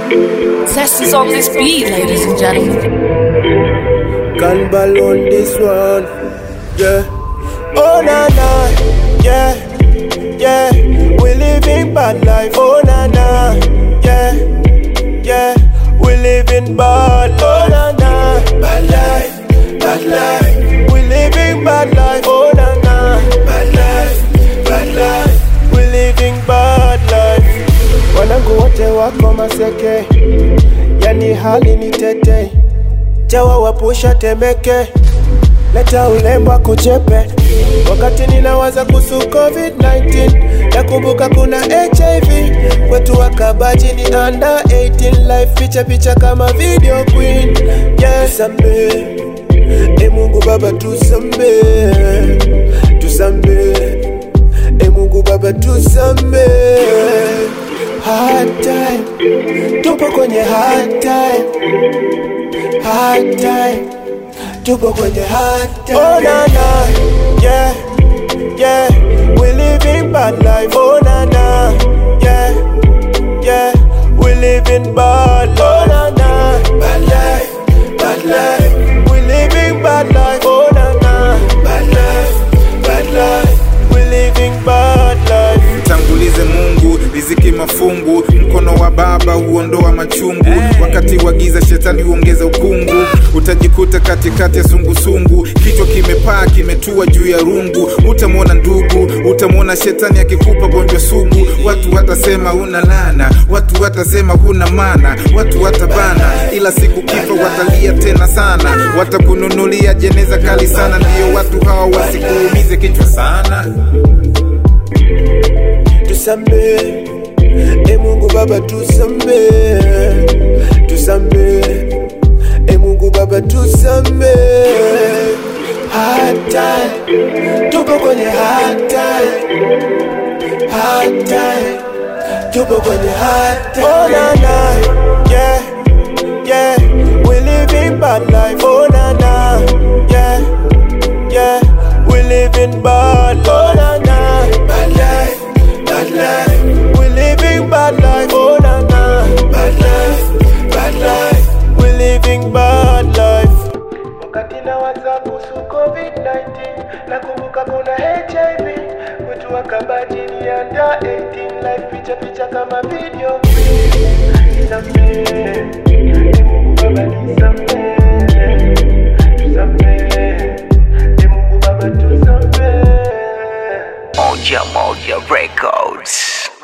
Test is on this beat, ladies and gentlemen. Gun ball on this one, yeah. Oh na na, yeah, yeah. We living bad life, oh na na, yeah, yeah. We living bad life, oh na na, bad life, bad life. We living bad life, oh na na, bad life, bad life. We living bad life. Wanangu wote wako maseke, yani hali ni tete chawa wapusha temeke leta ulembo kuchepe wakati ninawaza kuhusu covid-19 nakumbuka kuna hiv kwetu wakabaji ni under 18 life picha picha kama video queen yeah. tusambe e mungu baba tusambe tusambe e mungu baba tusambe hard time tupo kwenye hard time hard time tupo kwenye hard time oh na na yeah yeah we living bad life oh na na yeah yeah we living bad life oh na na bad life bad life we living bad life oh na na bad life bad life we living bad life mtangulize mungu riziki mafungu mkono wa baba huondoa machungu wakati wa giza shetani huongeza ukungu utajikuta katikati ya sungusungu kichwa kimepaa kimetua juu ya rungu utamwona ndugu utamwona shetani akikupa gonjwa sugu watu watasema huna lana watu watasema huna mana watu watabana ila siku kifa watalia tena sana watakununulia jeneza kali sana ndiyo watu hawa wasikuumize kichwa sana tusambe e mungu baba tusambe tusambe e mungu baba tusambe hard time tupo kwenye hard time hard time tupo kwenye hard time oh na na yeah yeah we living bad life oh na na yeah yeah we living bad life oh na na bad life bad life we living bad life oh na na bad life bad life we living bad life wakati nawaza kuhusu covid-19 nakumbuka kuna hiv wetu wakabajini anda 18 life picha picha kama video nisamee e mungu baba nisamee tusamee e mungu baba tusamee Moja Moja Records.